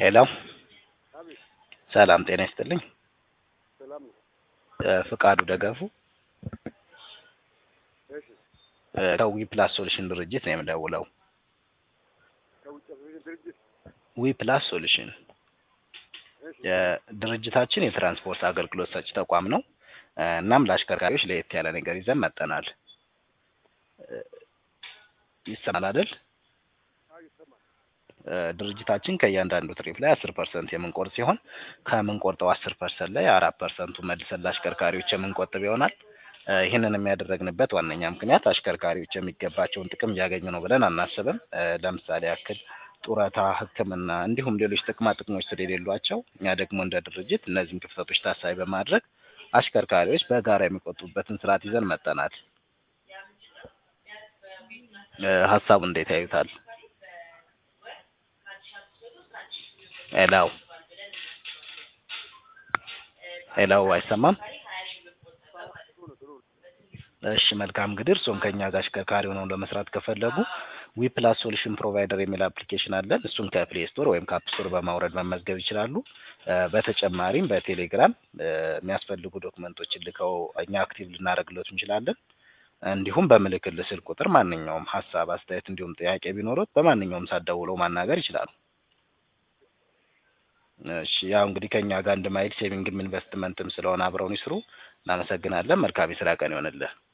ሄሎ አቤት ሰላም ጤና ይስጥልኝ። ሰላም ነው። እ ፍቃዱ ደገፉ እሺ እ ከዊ ፕላስ ሶሉሽን ድርጅት ነው የምደውለው። ከውጭ አፍሪካ ድርጅት ዊ ፕላስ ሶሉሽን እሺ የድርጅታችን የትራንስፖርት አገልግሎት ሰጪ ተቋም ነው። እ እናም ለአሽከርካሪዎች ለየት ያለ ነገር ይዘን መጠናል። እ ይሰማል አይደል? አዎ ይሰማል። እ ድርጅታችን ከእያንዳንዱ ትሪፕ ላይ አስር ፐርሰንት የምንቆርጥ ሲሆን ከምንቆርጠው አስር ፐርሰንት ላይ አራት ፐርሰንቱ መልሰን ለአሽከርካሪዎች የምንቆጥብ ይሆናል። እ ይህንን የሚያደረግንበት ዋነኛ ምክንያት አሽከርካሪዎች የሚገባቸውን ጥቅም እያገኙ ነው ብለን አናስብም። እ ለምሳሌ ያክል ጡረታ፣ ሕክምና እንዲሁም ሌሎች ጥቅማ ጥቅሞች ስለሌሏቸው እኛ ደግሞ እንደ ድርጅት እነዚህን ክፍተቶች ታሳቢ በማድረግ አሽከርካሪዎች በጋራ የሚቆጥቡበትን ስርዓት ይዘን መጠናል። እ ሀሳቡ እንዴት ያዩታል? ሄሎ ሄሎ አይሰማም? ጥሩ ነው ጥሩ ነው። እሺ መልካም እንግዲህ እርስዎም ከእኛ ጋር አሽከርካሪ ሆነው ለመስራት ከፈለጉ ዊ ፕላስ ሶሉሽን ፕሮቫይደር የሚል አፕሊኬሽን አለን። እሱን ከፕሌይ ስቶር ወይም ከአፕ ስቶር በማውረድ መመዝገብ ይችላሉ። እ በተጨማሪም በቴሌግራም እ የሚያስፈልጉ ዶክመንቶችን ልከው እኛ አክቲቭ ልናደርግሎት እንችላለን። እንዲሁም በምልክልህ ስልክ ቁጥር ማንኛውም ሀሳብ፣ አስተያየት እንዲሁም ጥያቄ ቢኖሩት በማንኛውም ሰዓት ደውለው ማናገር ይችላሉ። እሺ ያው እንግዲህ ከእኛ ጋር አንድ ማይል ሴቪንግም ኢንቨስትመንትም ስለሆነ አብረውን ይስሩ። እናመሰግናለን። መልካም የስራ ቀን ይሆንልህ።